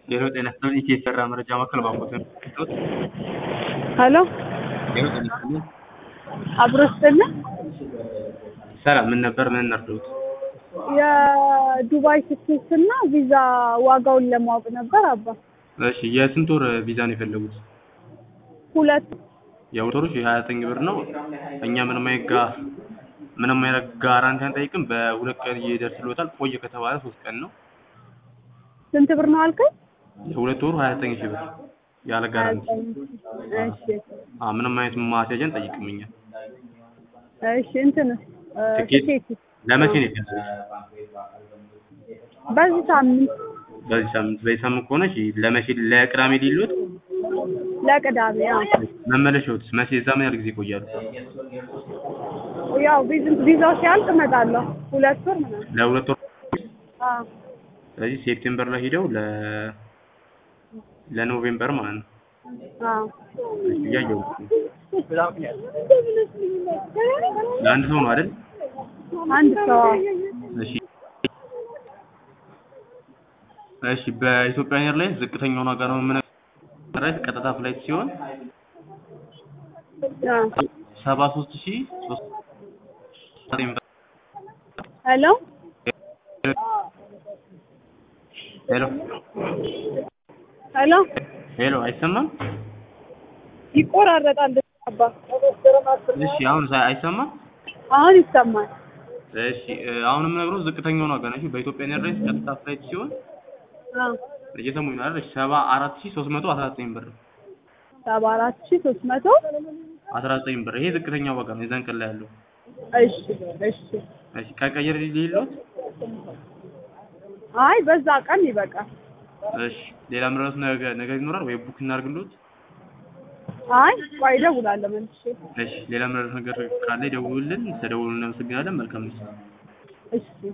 ሌላው ጤና ይስጥልኝ ኢትዮ የተሰራ መረጃ ማዕከል ባንኮት ነው። ሄሎ ሌላው ጤና ይስጥልኝ አብሮ ስትልን ሰላም፣ ምን ነበር ምን ነርዶት? የዱባይ ትኬት እና ቪዛ ዋጋውን ለማወቅ ነበር አባ። እሺ የስንት ወር ቪዛ ነው የፈለጉት? ሁለት የሁለት ወሮች የሀያ ዘጠኝ ብር ነው። እኛ ምንም አይነት ጋ ምንም አይነት ጋራንቲ አንጠይቅም። በሁለት ቀን ይደርስልዎታል። ቆየ ከተባለ ሶስት ቀን ነው። ስንት ብር ነው አልከኝ? የሁለት ወሩ ሀያ ዘጠኝ ሺህ ብር ያለ ጋራንቲ። እሺ አዎ ምንም አይነት ማስያዣ አንጠይቅም እኛ። እሺ እንትን ትኬት ትኬት ለመቼ ነው የፈለጉት? በዚህ ሳምንት በዚህ ሳምንት በዚህ ሳምንት ከሆነ እሺ፣ ለመቼ ለቅዳሜ ሊሉት ለቅዳሜ አዎ። መመለሻዎት መቼ እዛ ምን ያህል ጊዜ ይቆያሉ? ያው ቪዝ- ቪዛው ሲያልቅ እመጣለሁ። ሁለት ወር ምናምን ለሁለት ወር አዎ። ስለዚህ ሴፕቴምበር ላይ ሄደው ለ ለኖቬምበር ማለት ነው። አዎ እሺ፣ እያየሁት ነው። ለአንድ ሰው ነው አይደል? አንድ ሰው አዎ። እሺ እሺ በኢትዮጵያ አየር ላይ ዝቅተኛውን ዋጋ ነው የምነግርህ። ቀጥታ ፍላይት ሲሆን አዎ። ሰባ ሶስት ሺህ ሶስት ሄሎ ሄሎ ሄሎ ሄሎ አይሰማም? ይቆራረጣል አባ። እሺ አሁን ሳ- አይሰማም? አሁን ይሰማል። እሺ እ፣ አሁን የምነግረው ዝቅተኛውን ዋጋ ነው። እሺ በኢትዮጵያ ኤርላይንስ ቀጥታ ፍላይት ሲሆን አዎ እየሰሙኝ ነው አይደል? ሰባ አራት ሺህ ሶስት መቶ አስራ ዘጠኝ ብር ሰባ አራት ሺህ ሶስት መቶ አስራ ዘጠኝ ብር ይሄ ዝቅተኛ ዋጋ ነው የዛን ቀን ላይ ያለው። እሺ እሺ። እሺ ከቀየር ሌሎት አይ በዛ ቀን ይበቃል። እሺ ሌላ ምረት ነገ ነገ ይኖራል ወይ ቡክ እናድርግሎት? አይ ቆይ እደውላለሁ መልሼ። እሺ ሌላ ምረት ነገር ካለ ይደውሉልን። ተደውሉ። እናመሰግናለን። መልካም ምሽት። እሺ